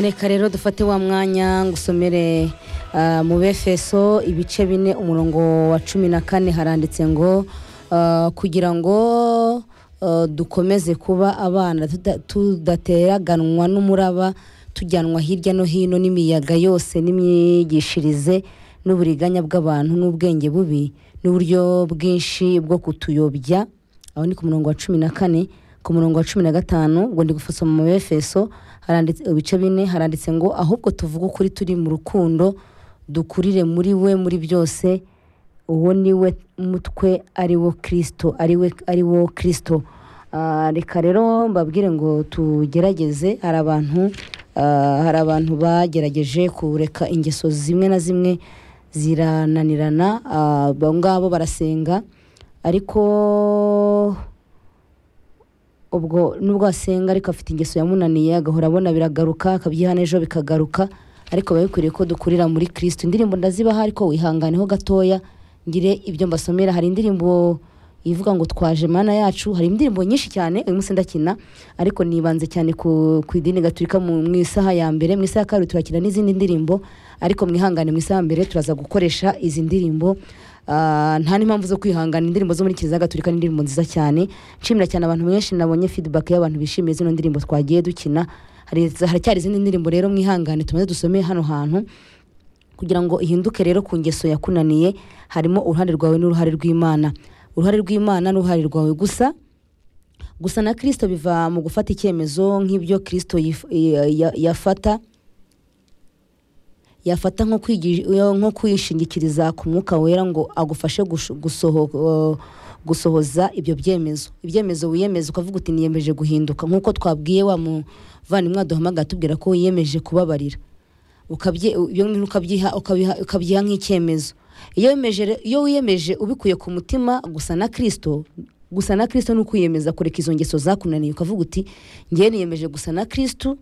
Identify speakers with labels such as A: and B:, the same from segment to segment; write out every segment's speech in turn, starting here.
A: reka rero dufate wa mwanya ngusomere ah, mu befeso ibice bine umurongo wa cumi na kane haranditse ngo ah, kugira ngo ah, dukomeze kuba abana tuda- tudateraganwa n'umuraba tujyanwa hirya no hino n'imiyaga yose n'imyigishirize n'uburiganya bw'abantu n'ubwenge bubi n'uburyo bwinshi bwo kutuyobya aho ni ku murongo wa cumi na kane ku murongo wa cumi na gatanu ubwo ndi gufasoma mu befeso haranditse ibice bine haranditse ngo ahubwo tuvuge ukuri turi mu rukundo dukurire muri we muri byose uwo ni we mutwe ari wo kirisito ari we ari wo kirisito Ah, reka rero mbabwire ngo tugerageze hari abantu ah, hari abantu bagerageje kureka ingeso zimwe na zimwe zirananirana ah, abo ngabo barasenga ariko ubwo nubwo asenga ariko afite ingeso yamunaniye agahora abona biragaruka akabyiha ejo bikagaruka ariko biba bikwiriye ko dukurira muri kirisito indirimbo ndazibaha ariko wihanganeho gatoya ngire ibyo mbasomera hari indirimbo ivuga ngo twaje mana yacu hari indirimbo nyinshi cyane uyu munsi ndakina ariko nibanze cyane ku, ku idini gaturika mu, mu isaha ya mbere mu isaha ya kabiri turakina n'izindi ndirimbo ariko mwihangane mu isaha ya mbere turaza gukoresha izi ndirimbo Ah, nta n'impamvu zo kwihangana indirimbo zo muri kiliziya gatolika ni indirimbo nziza cyane nshimira cyane abantu benshi nabonye feedback y'abantu bishimiye zino ndirimbo twagiye dukina hari haracyari izindi ndirimbo rero mwihangane tumaze dusomeye hano hantu kugira ngo ihinduke rero ku ngeso yakunaniye harimo uruhare rwawe n'uruhare rw'imana uruhare rw'imana n'uruhare rwawe gusa gusa na kirisito biva mu gufata icyemezo nk'ibyo kirisito yif- ya- ya- yafata yafata nko kwigi- nko kwishingikiriza ku mwuka wera ngo agufashe gush- gusoho- gusohoza ibyo byemezo ibyemezo wiyemeza ukavuga uti niyemeje guhinduka nk'uko twabwiye wa muvandimwe waduhamagaye atubwira ko wiyemeje kubabarira ukabye ibyo bintu ukabyiha ukabiha- ukabyiha nk'icyemezo iyo wiyemeje re- iyo wiyemeje ubikuye ku mutima gusa na kirisito gusa na kirisito ni ukwiyemeza kureka izo ngeso zakunaniye ukavuga uti ngewe niyemeje gusa na kirisito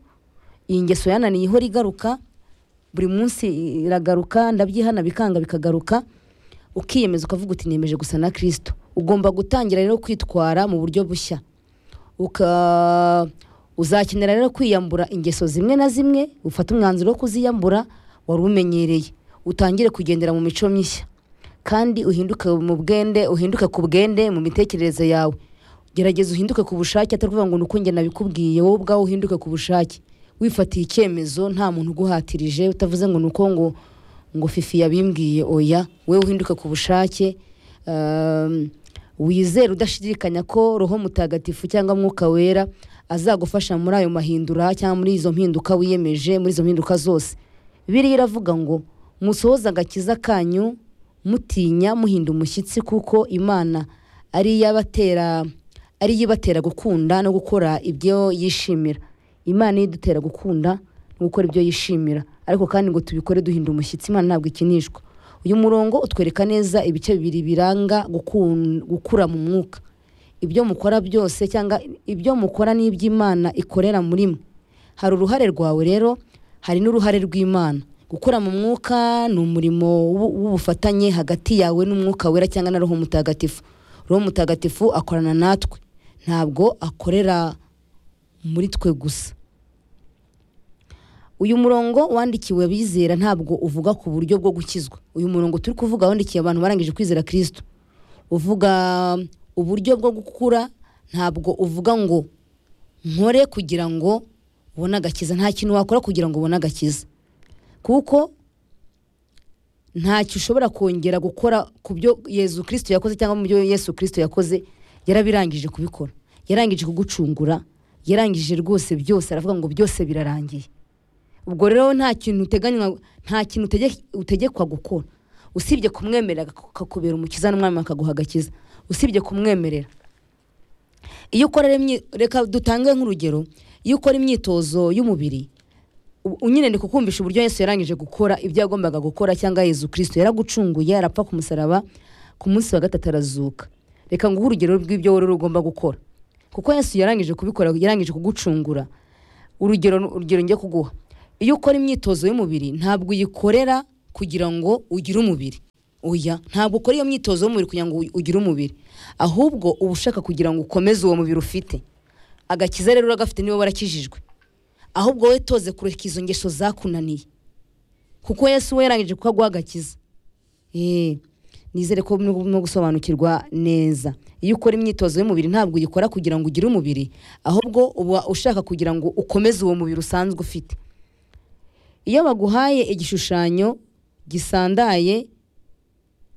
A: iyi ngeso yananiye ihora igaruka buri munsi iragaruka ndabyihana bikanga bikagaruka ukiyemeza ukavuga uti niyemeje gusa na kirisito ugomba gutangira rero kwitwara mu buryo bushya uka uzakenera rero kwiyambura ingeso zimwe na zimwe ufate umwanzuro wo kuziyambura wari umenyereye utangire kugendera mu mico mishya kandi uhinduke mu bwende uhinduke ku bwende mu mitekerereze yawe gerageza uhinduke ku bushake atari ukuvuga ngo ni uko njye nabikubwiye wowe ubwawe uhinduke ku bushake wifatiye icyemezo nta muntu uguhatirije utavuze ngo ni uko ngo ngo fifi yabimbwiye oya wowe uhinduke ku bushake um, wizere udashidikanya ko roho mutagatifu cyangwa mwuka wera azagufasha muri ayo mahindura cyangwa muri izo mpinduka wiyemeje muri izo mpinduka zose biriya iravuga ngo musohoze agakiza kanyu mutinya muhinda umushyitsi kuko imana ari iyabatera ari yo ibatera gukunda no gukora ibyo yishimira imana iyo idutera gukunda no gukora ibyo yishimira ariko kandi ngo tubikore duhinda umushyitsi imana ntabwo ikinishwa uyu murongo utwereka neza ibice bibiri biranga gukun- gukura mu mwuka ibyo mukora byose cyangwa ibyo mukora n'iby'imana ikorera muri mwe hari uruhare rwawe rero hari n'uruhare rw'imana gukura mu mwuka ni umurimo w'u- w'ubufatanye hagati yawe n'umwuka wera cyangwa na roho mutagatifu roho mutagatifu akorana natwe ntabwo akorera muri twe gusa uyu murongo wandikiwe abizera ntabwo uvuga ku buryo bwo gukizwa uyu murongo turi kuvuga wandikiye abantu barangije kwizera kirisito uvuga uburyo bwo gukura ntabwo uvuga ngo nkore kugira ngo ubone agakiza nta kintu wakora kugira ngo ubone agakiza kuko ntacyo ushobora kongera gukora ku byo yezu kirisito yakoze cyangwa mu byo yesu kirisito yakoze yarabirangije kubikora yarangije kugucungura yarangije rwose byose aravuga ngo byose birarangiye ubwo rero nta kintu uteganywa nta kintu utege- utegekwa gukora usibye kumwemerera ak- akakubera umukiza n'umwami akaguha agakiza usibye kumwemerera iyo ukora rero imyi- reka dutange nk'urugero iyo ukora imyitozo y'umubiri u- nyine ni kukumvisha uburyo yesu yarangije gukora ibyo yagombaga gukora cyangwa yezu kirisito yaragucunguye arapfa ku musaraba ku munsi wa gatatu arazuka reka nguhe urugero rw'ibyo wowe rero ugomba gukora kuko yesu yarangije kubikora yarangije kugucungura urugero urugero njye kuguha iyo ukora imyitozo y'umubiri ntabwo uyikorera kugira ngo ugire umubiri oya ntabwo ukora iyo myitozo y'umubiri kugira ngo ugire umubiri ahubwo uba ushaka kugira ngo ukomeze uwo mubiri ufite agakiza rero uragafite niba warakijijwe ahubwo we toze kureka izo ngeso zakunaniye kuko yesu we yarangije kuko aguha agakiza Eh, nizere ko no gusobanukirwa neza iyo ukora imyitozo y'umubiri ntabwo uyikora kugira ngo ugire umubiri ahubwo uba ushaka kugira ngo ukomeze uwo mubiri usanzwe ufite iyo baguhaye igishushanyo gisandaye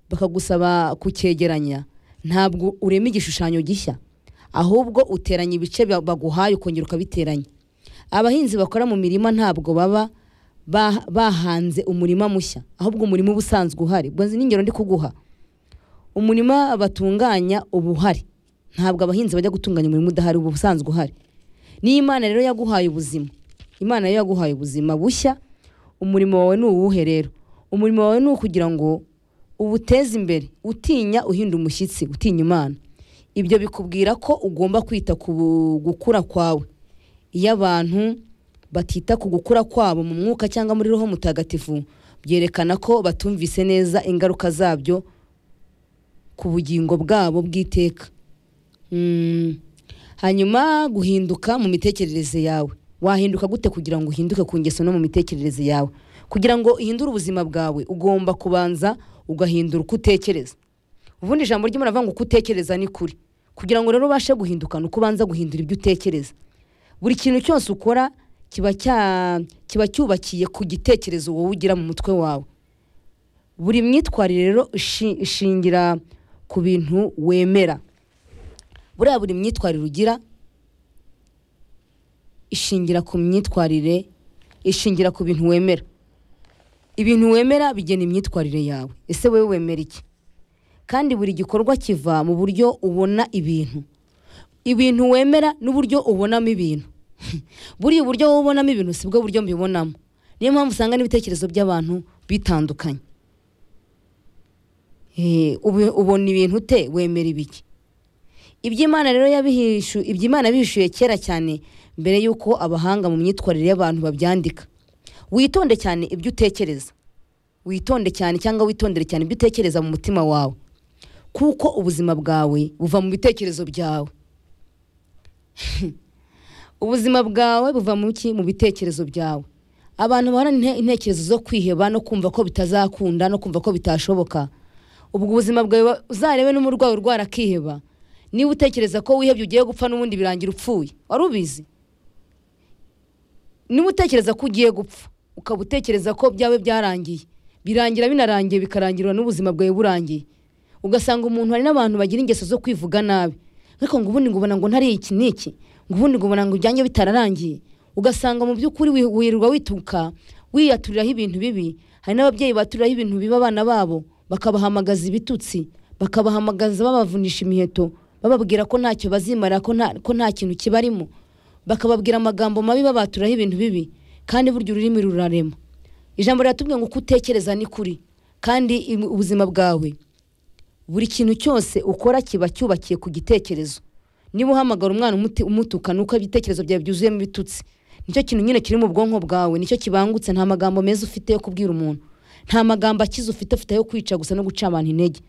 A: bakagusaba kucyegeranya ntabwo urema igishushanyo gishya ahubwo uteranya ibice ba- baguhaye ukongera ukabiteranya abahinzi bakora mu mirima ntabwo baba ba- bahanze umurima mushya ahubwo umurima uba usanzwe uhari ubwo izi ni ingero ndi kuguha umurima batunganya uba uhari ntabwo abahinzi bajya gutunganya umurima udahari uba usanzwe uhari niyo imana rero yaguhaye ubuzima imana rero yaguhaye ubuzima bushya umurimo wawe ni uwuhe rero umurimo wawe ni ukugira ngo uwuteze imbere utinya uhinda umushyitsi utinya imana ibyo bikubwira ko ugomba kwita ku bu- gukura kwawe iyo abantu batita ku gukura kwabo mu mwuka cyangwa muri roho mutagatifu byerekana ko batumvise neza ingaruka zabyo ku bugingo bwabo bw'iteka Mm. hanyuma guhinduka mu mitekerereze yawe wahinduka gute kugira ngo uhinduke ku ngeso no mu mitekerereze yawe kugira ngo uhindure ubuzima bwawe ugomba kubanza ugahindura uko utekereza ubundi ijambo ry'imana rivuga ngo uko utekereza ni kuri kugira ngo rero ubashe guhinduka ni uko ubanza guhindura ibyo utekereza buri kintu cyose ukora kiba cya- kiba cyubakiye ku gitekerezo wowe ugira mu mutwe wawe buri myitwarire rero ishi- ishingira ku bintu wemera buriya buri myitwarire ugira ishingira ku myitwarire ishingira ku bintu wemera ibintu wemera bigena imyitwarire yawe ese wowe wemera iki kandi buri gikorwa kiva mu buryo ubona ibintu ibintu wemera n'uburyo ubonamo ibintu buriya uburyo wowe ubonamo ibintu si bwo buryo mbibonamo niyo mpamvu usanga n'ibitekerezo by'abantu bitandukanye Eh, ubu- ubona ibintu ute wemera ibiki iby'imana rero yabihishu iby'imana bihishuye kera cyane mbere y'uko abahanga mu myitwarire y'abantu babyandika witonde cyane ibyo utekereza witonde cyane cyangwa witondere cyane ibyo utekereza mu mutima wawe kuko ubuzima bwawe buva mu bitekerezo byawe ubuzima bwawe buva mu ki mu bitekerezo byawe abantu bahorana inte- intekerezo zo kwiheba no kumva ko bitazakunda no kumva ko bitashoboka ubwo ubuzima bwawe uzarebe n'umurwayi urwara akiheba niba utekereza ko wihebye ugiye gupfa n'ubundi birangira upfuye wari ubizi niba utekereza ko ugiye gupfa ukaba utekereza ko byawe byarangiye birangira binarangiye bikarangira n'ubuzima bwawe burangiye ugasanga umuntu hari n'abantu bagira ingeso zo kwivuga nabi ariko ngo ubundi ngubona ngo ntari iki n'iki ngo ubundi ngubona ngo ibyanjye bitararangiye ugasanga mu by'ukuri wi- wirirwa wituka wiyaturiraho ibintu bibi hari n'ababyeyi baturiraho ibintu bibi abana babo bakabahamagaza ibitutsi bakabahamagaza babavunisha imiheto bababwira ko ntacyo bazimara ko nta- ko nta kintu kibarimo bakababwira amagambo mabi babaturaho ibintu bibi kandi burya ururimi rurarema ijambo riratubwira ngo uko utekereza ni kuri kandi im- ubuzima bwawe buri kintu cyose ukora kiba cyubakiye ku gitekerezo niba uhamagara umwana umuti- umutuka ni uko ibitekerezo byawe byuzuyemo ibitutsi nicyo kintu nyine kiri mu bwonko bwawe nicyo kibangutse nta magambo meza ufite yo kubwira umuntu nta magambo akize ufite ufite yo kwica gusa no guca abantu intege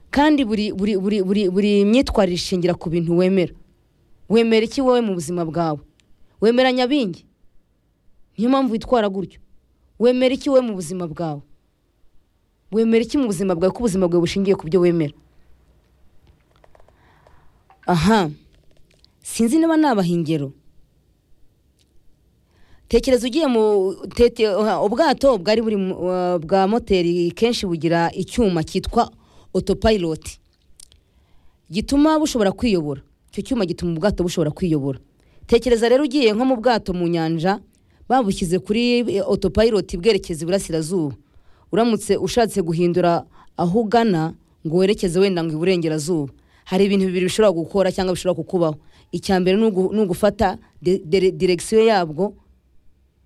A: kandi buri buri buri buri buri myitwarire ishingira ku bintu wemera wemera iki wowe mu buzima bwawe wemera nyabingi niyo mpamvu witwara gutyo wemera iki wowe mu buzima bwawe wemera iki mu buzima bwawe ko ubuzima bwawe bushingiye ku byo wemera aha sinzi niba nabaha ingero tekereza ugiye mu tete- aha, ubwato bwari buri mu- wa- bwa moteri kenshi bugira icyuma cyitwa autopilot gituma bushobora kwiyobora icyo cyuma gituma ubwato bushobora kwiyobora tekereza rero ugiye nko mu bwato mu nyanja babushyize kuri eh, autopilot bwerekeza iburasirazuba uramutse ushatse guhindura aho ugana ngo werekeze wenda ngo iburengerazuba hari ibintu bibiri bishobora gukora cyangwa bishobora kukubaho icya mbere ni ugu- ni ugufata de- dire- direkisiyo yabwo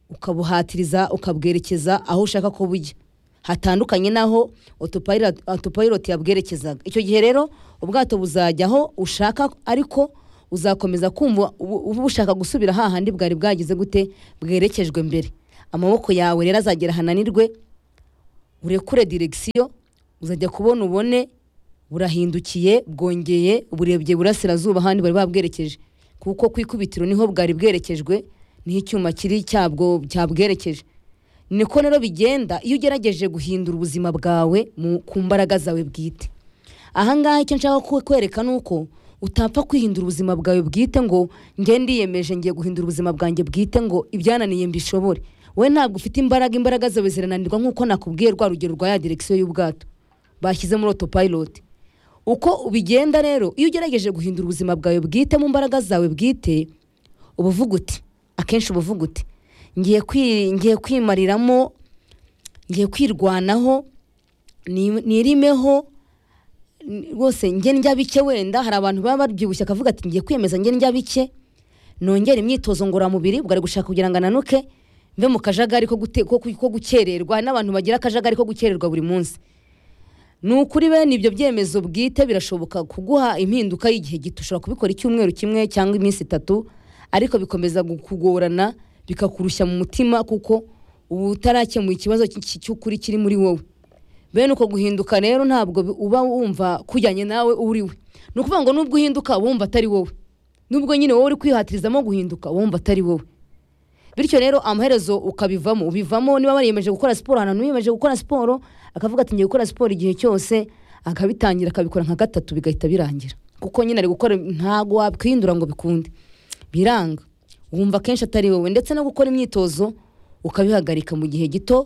A: ukabuhatiriza ukabwerekeza aho ushaka ko bujya hatandukanye n'aho autopilot autopilot yabwerekezaga icyo gihe rero ubwato buzajya aho ushaka ariko uzakomeza kumva ubu- uba ushaka gusubira hahandi bwari bwagize gute bwerekejwe mbere amaboko yawe rero azagera ahananirwe urekure direkisiyo uzajya kubona ubone burahindukiye bwongeye burebye burasirazuba ahandi bari babwerekeje kuko ku ikubitiro niho bwari bwerekejwe niho icyuma kiri cyabwo cyabwerekeje niko rero bigenda iyo ugerageje guhindura ubuzima bwawe mu- ku mbaraga zawe bwite ahangaha icyo nshaka ku- kwereka ni uko utapfa kwihindura ubuzima bwawe bwite ngo nge ndiyemeje ngiye guhindura ubuzima bwanjye bwite ngo ibyananiye mbishobore wowe ntabwo ufite imbaraga imbaraga zawe zirananirwa nk'uko nakubwiye rwa rugero rwa ya direkisiyo y'ubwato bashyize muri autopilot uko ubigenda rero iyo ugerageje guhindura ubuzima bwawe bwite mu mbaraga zawe bwite uba uvuga uti akenshi uba uvuga uti ngiye kwi- ngiye kwimariramo ngiye kwirwanaho ni- nirimeho ni- rwose nge ndya bike wenda hari abantu baba babyibushye akavuga ati ngiye kwiyemeza nge ndya bike nongera imyitozo ngororamubiri ubwo ari gushaka kugira ngo ananuke mve mu kajagari ko gute- ko- ko gukererwa hari n'abantu bagira akajagari ko gukererwa buri munsi ni ukuri bene ibyo byemezo bwite birashoboka kuguha impinduka y'igihe gito ushobora kubikora icyumweru kimwe cyangwa iminsi itatu ariko bikomeza gu- kugorana bikakurushya mu mutima kuko uba utarakemuye ikibazo cy- cy- cy'ukuri kiri muri wowe bene uko guhinduka rero ntabwo bi- uba wumva kujyanye nawe uri we ni ukuvuga ngo nubwo uhinduka uba wumva atari wowe nubwo nyine wowe uri kwihatirizamo guhinduka uba wumva atari wowe bityo rero amaherezo ukabivamo ubivamo niba wariyemeje gukora siporo ahantu wiyemeje gukora siporo akavuga ati ngiye gukora siporo igihe cyose akabitangira akabikora nka gatatu bigahita birangira kuko nyine ari gukora ntabwo wakwihindura ngo bikunde biranga wumva kenshi atari wowe ndetse no gukora imyitozo ukabihagarika mu gihe gito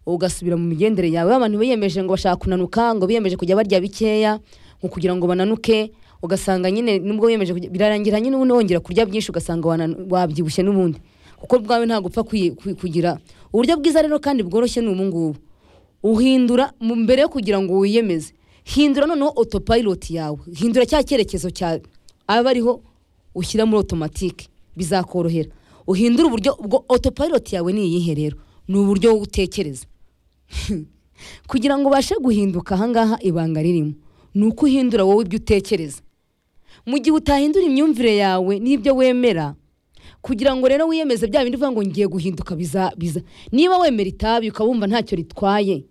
A: ugasubira mu migendere yawe abantu biyemeje ngo bashaka kunanuka ngo biyemeje kujya barya bikeya ngo kugira ngo bananuke ugasanga nyine nubwo wiyemeje kujya- birarangira nyine ubundi wongera kurya byinshi ugasanga wananu- wabyibushye n'ubundi kuko bwawe ntabwo upfa kwi- kwi- kugira uburyo bwiza rero kandi bworoshye ni ubu ngubu uhindura mu- mbere yo kugira ngo wiyemeze hindura noneho autopilot yawe hindura cya cyerekezo cyawe aba ariho ushyira muri automatique bizakorohera uhindure uburyo ubwo autopilot yawe ni iyihe rero ni uburyo wowe utekereza kugira ngo ubashe guhinduka ahangaha ibanga ririmo ni uko uhindura wowe ibyo utekereza mu gihe utahindura imyumvire yawe n'ibyo wemera kugira ngo rero wiyemeze bya bindi uvuga ngo ngiye guhinduka biza biza niba wemera itabi ukaba wumva ntacyo ritwaye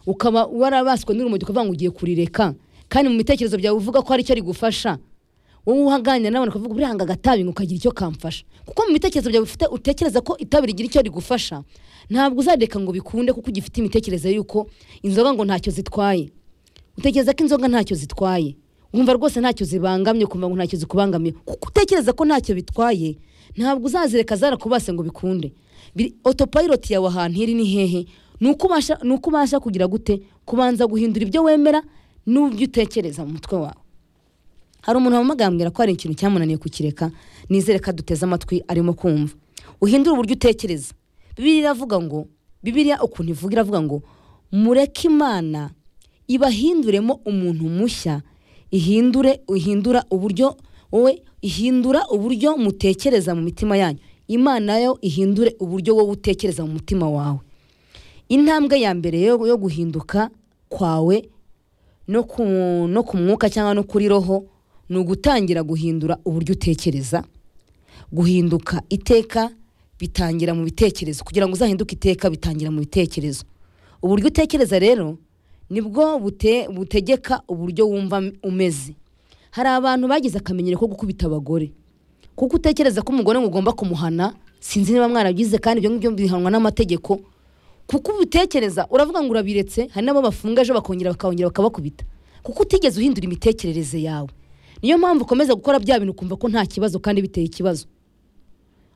A: ukaba warabaswe n'urumogi ukavuga ngo ugiye kurireka kandi mu bitekerezo byawe uvuga ko hari icyo rigufasha wowe uhaganira n'abantu ukavuga burihanga agatabi ngo kagira icyo kamfasha kuko mu bitekerezo byawe ufite utekereza ko itabi rigira icyo rigufasha ntabwo uzareka ngo bikunde kuko ugifite imitekerereze y'uko inzoga ngo ntacyo zitwaye utekereza ko inzoga ntacyo zitwaye wumva rwose ntacyo zibangamye ukumva ngo ntacyo zikubangamiye kuko utekereza ko ntacyo bitwaye ntabwo uzazireka zarakubase ngo bikunde Biri- autopilot yawe ahantu iri ni hehe ni uko ubasha- ni uko ubasha kugira gute kubanza guhindura ibyo wemera n'ibyo utekereza mu mutwe wawe hari umuntu wamamaga yambwira ko hari ikintu cyamunaniye kukireka nizere ko aduteze amatwi arimo kumva uhindure uburyo utekereza bibiliya iravuga ngo bibiliya ukuntu ivuga iravuga ngo mureke imana ibahinduremo umuntu mushya ihindure ihindura uburyo wowe ihindura uburyo mutekereza mu mitima yanyu imana yo ihindure uburyo wowe utekereza mu mutima wawe intambwe ya mbere yo, yo guhinduka kwawe no ku, no ku mwuka cyangwa no kuri roho ni ugutangira guhindura uburyo utekereza guhinduka iteka bitangira mu bitekerezo kugira ngo uzahinduke iteka bitangira mu bitekerezo uburyo utekereza rero nibwo bute, butegeka uburyo wumva umeze hari abantu bagize akamenyero ko gukubita abagore kuko utekereza ko umugore ngo ugomba kumuhana sinzi niba mwarabyize kandi ibyo ngibyo bihanwa n'amategeko kuko ubitekereza uravuga ngo urabiretse hari n'abo bafunga ejo bakongera bakongera bakabakubita kuko utigeze uhindura imitekerereze yawe niyo mpamvu ukomeza gukora bya bintu ukumva ko nta kibazo kandi biteye ikibazo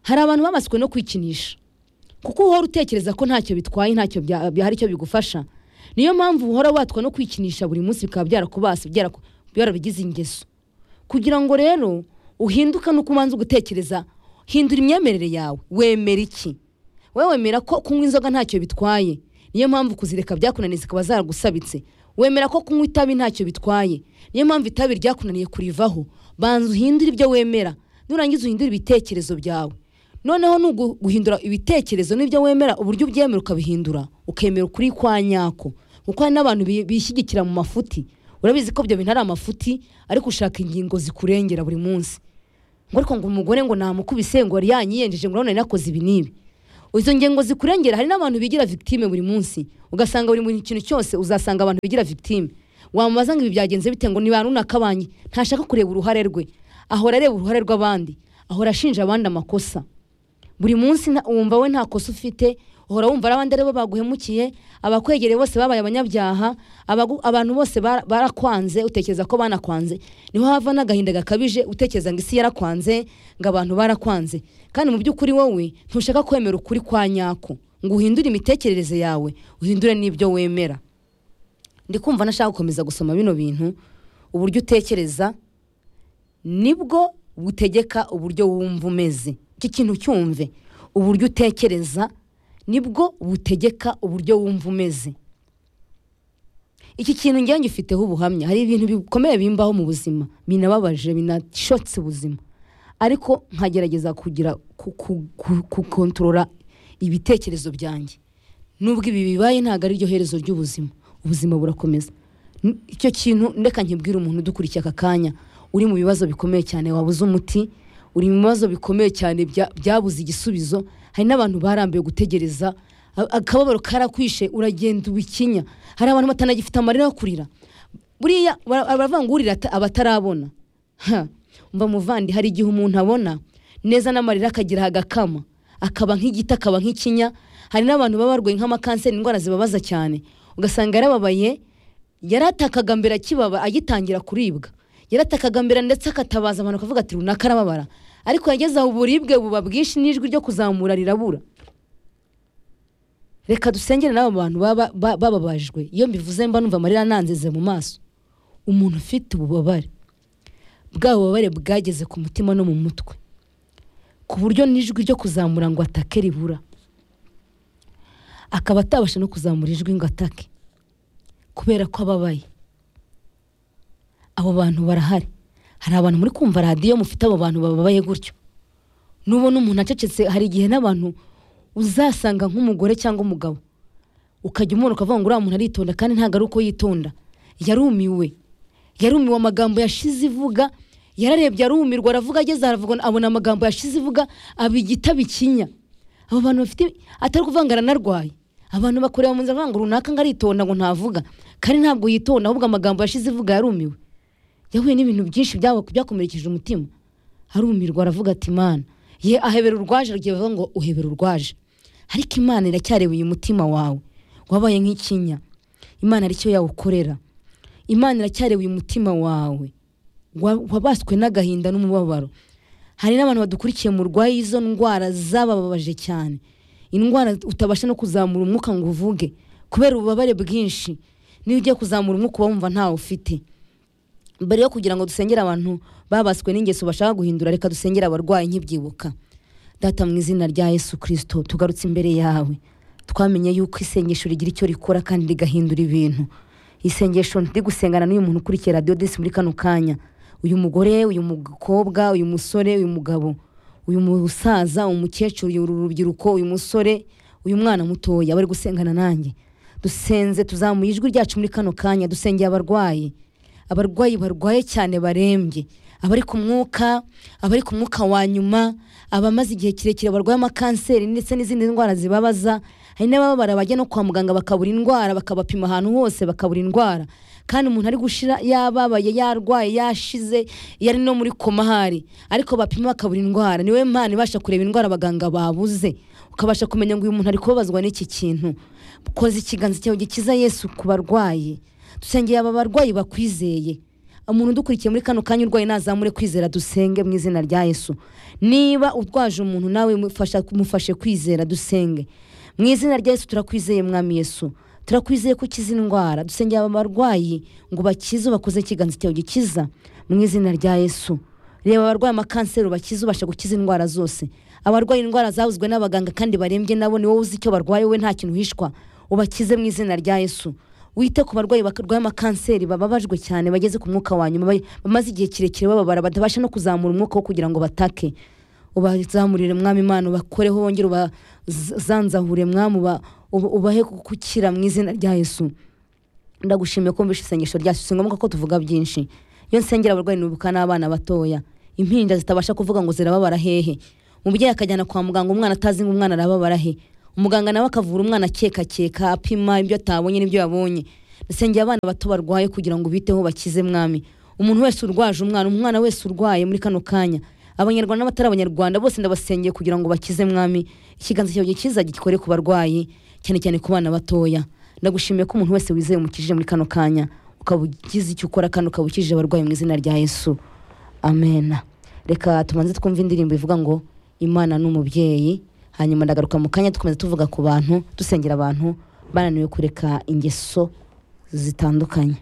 A: hari abantu babaswe no kwikinisha kuko uhora utekereza ko ntacyo bitwaye ntacyo bya- bya- hari icyo bigufasha niyo mpamvu uhora watwa no kwikinisha buri munsi bikaba byarakubase byaraku- byarabigize ingeso kugira ngo rero uhinduke nuko ubanza ugutekereza hindura imyemerere yawe wemera iki wowe wemera ko kunywa inzoga ntacyo bitwaye niyo mpamvu kuzireka byakunaniye zikaba zaragusabitse wemera ko kunywa itabi ntacyo bitwaye niyo mpamvu itabi ryakunaniye kurivaho banza uhindure ibyo wemera nurangiza uhindure ibitekerezo byawe noneho ni ugu- guhindura ibitekerezo n'ibyo wemera uburyo ubyemera ukabihindura ukemera ukuri kwa nyako kuko hari n'abantu bi- bishyigikira mu mafuti urabizi ko ibyo bintu ari amafuti ariko ushaka ingingo zikurengera buri munsi ngo ariko ngo umugore ngo namukubise ngo yari yanyiyenjeje ngo urabona yari nakoze ibi n'ibi izo ngingo zikurengera hari n'abantu bigira victime buri munsi ugasanga buri mu kintu cyose uzasanga abantu bigira victime wamubaza ngo ibi byagenze bite ngo ni ba runaka banjye ntashaka kureba uruhare rwe ahora areba uruhare rw'abandi ahora ashinja abandi amakosa buri munsi nta- wumva we nta kosa ufite uhora wumva ari abandi aribo baguhemukiye abakwegereye bose babaye abanyabyaha abagu- abantu bose bara- barakwanze utekereza ko banakwanze niho hava n'agahinda gakabije utekereza ngo isi yarakwanze ngo abantu barakwanze kandi mu by'ukuri wowe ntushaka kwemera ukuri kwa nyako ngo uhindure imitekerereze yawe uhindure n'ibyo wemera ndi kumva nashaka gukomeza gusoma bino bintu uburyo utekereza nibwo butegeka uburyo wumva umeze iki kintu cyumve uburyo utekereza nibwo butegeka uburyo wumva umeze iki kintu njyewe ngifiteho ubuhamya hari ibintu bikomeye bimbaho mu buzima binababaje binashotse ubuzima ariko nkagerageza kugira ku- ku- ku- kukontorora ibitekerezo byanjye nubwo ibi bibaye ntabwo ari ryo herezo ry'ubuzima ubuzima burakomeza N- icyo kintu ndeka nkibwire umuntu udukurikiye aka kanya uri mu bibazo bikomeye cyane wabuze umuti uri mu bibazo bikomeye cyane bya- byabuze igisubizo hari n'abantu barambiwe gutegereza a- akababaro karakwishe uragenda ubikinya hari abantu batanagifite amarira yo kurira buriya bara- baravuga ngo urira ata- aba atarabona Ha, umva muvandi hari igihe umuntu abona neza n'amarira akagira agakama akaba nk'igiti akaba nk'ikinya hari n'abantu baba barwaye nk'amakanseri indwara zibabaza cyane ugasanga yarababaye yaratakaga mbere akibaba agitangira kuribwa yaratakaga mbere ndetse akatabaza abantu akavuga ati runaka arababara ariko yageze aho uburibwe buba bwinshi n'ijwi ryo kuzamura rirabura reka dusengere n'abo bantu baba- ba- bababajwe iyo mbivuze mba numva amarira ananzize mu maso umuntu ufite ububabare bwa bubabare bwageze ku mutima no mu mutwe ku buryo n'ijwi ryo kuzamura ngo atake ribura akaba atabasha no kuzamura ijwi ngo atake kubera ko ababaye abo bantu barahari hari abantu muri kumva radiyo mufite abo bantu bababaye gutyo nubona umuntu acecetse hari igihe n'abantu uzasanga nk'umugore cyangwa umugabo ukajya umubona ukavuga ngo uriya muntu aritonda kandi ntabwo ari uko yitonda yarumiwe yarumiwe amagambo yashize ivuga yararebye arumirwa aravuga ageze aha aravuga abona amagambo yashize ivuga aba igitabo ikinya abo bantu bafite atari ukuvuga ngo aranarwaye abantu bakureba mu nzira bavuga ngo runaka ngo aritonda ngo ntavuga kandi ntabwo yitonda ahubwo amagambo yashize ivuga yarumiwe yahuye n'ibintu byinshi byaba byakomerekeje umutima arumirwa aravuga ati imana ye ahebera urwaje rugiye bavuga ngo uhebera urwaje ariko imana iracyarebeye umutima wawe wabaye nk'ikinya imana aricyo yawukorera imana iracyarebeye umutima wawe wa- wabaswe n'agahinda n'umubabaro hari n'abantu badukurikiye mu rwaye izo ndwara zabababaje cyane indwara utabasha no kuzamura umwuka ngo uvuge kubera ububabare bwinshi niyo ugiye kuzamura umwuka uba wumva ntawe ufite mbere yo kugira ngo dusengere abantu babaswe n'ingeso bashaka guhindura reka dusengere abarwayi nkibyibuka data mu izina rya yesu kirisito tugarutse imbere yawe twamenye yuko isengesho rigira icyo rikora kandi rigahindura ibintu isengesho ndi gusengana n'uyu muntu ukurikiye radiyo disi muri kano kanya uyu mugore uyu mukobwa uyu musore uyu mugabo uyu musaza umukecuru uyu rubyiruko uyu musore uyu mwana mutoya bari gusengana nanjye dusenze tuzamuye ijwi ryacu muri kano kanya dusengeye abarwayi abarwayi barwaye cyane barembye abari ku mwuka abari ku mwuka wa nyuma abamaze igihe kirekire barwaye amakanseri ndetse n'izindi ndwara zibabaza hari n'ababara bajya no kwa muganga bakabura indwara bakabapima ahantu hose bakabura indwara kandi umuntu ari gushira yababaye yarwaye yashize yari no muri koma hari ariko bapima bakabura indwara niwe mpano ibasha kureba indwara abaganga babuze ukabasha kumenya ngo uyu muntu ari kubabazwa n'iki kintu koza ikiganza cyawe gikiza yesu ku barwayi dusengeye aba barwayi bakwizeye umuntu udukurikiye muri kano kanya urwaye nazamure kwizera dusenge mu izina rya yesu niba urwaje umuntu nawe mufasha- mufashe kwizera dusenge mu izina rya yesu turakwizeye mwami yesu turakwizeye ko ukiza indwara dusengeye aba barwayi ngo bakize bakoze ikiganza cyawe gikiza mu izina rya yesu reba abarwaye amakanseri ubakize ubasha gukiza indwara zose abarwaye indwara zavuzwe n'abaganga kandi barembye nabo ni wowe uzi icyo barwaye we nta kintu uhishwa ubakize mu izina rya yesu wite ku barwayi barwaye amakanseri bababajwe cyane bageze ku mwuka wa nyuma ba- bamaze igihe kirekire bababara batabasha no kuzamura umwuka wo kugira ngo batake ubazamurire mwami imana ubakoreho wongere ubazanzahure mwami uba- uba- ubahe gukira mu izina rya yesu ndagushimiye ko wumvishe isengesho ryacu si ngombwa ko tuvuga byinshi iyo nsengera abarwayi nibuka n'abana batoya impinja zitabasha kuvuga ngo zirababara hehe umubyeyi akajyana kwa muganga umwana atazi ngo umwana arababara he umuganga nawe akavura umwana akekakeka apima ibyo atabonye n'ibyo yabonye nsengera abana bato barwaye kugira ngo ubiteho bakize mwami umuntu wese urwaje umwana umwana wese urwaye muri kano kanya abanyarwanda n'abatari abanyarwanda bose ndabasengeye kugira ngo bakize mwami ikiganza cyawe kizajya gikore ku barwayi cyane cyane ku bana batoya ndagushimiye ko umuntu wese wizeye umukijije muri kano kanya ukaba ugize icyo ukora kandi ukaba ukijije abarwayi mu izina rya yesu amena reka tubanze twumve indirimbo ivuga ngo imana ni umubyeyi hanyuma ndagaruka mu kanya dukomeza tuvuga ku bantu dusengera abantu bananiwe kureka ingeso zitandukanye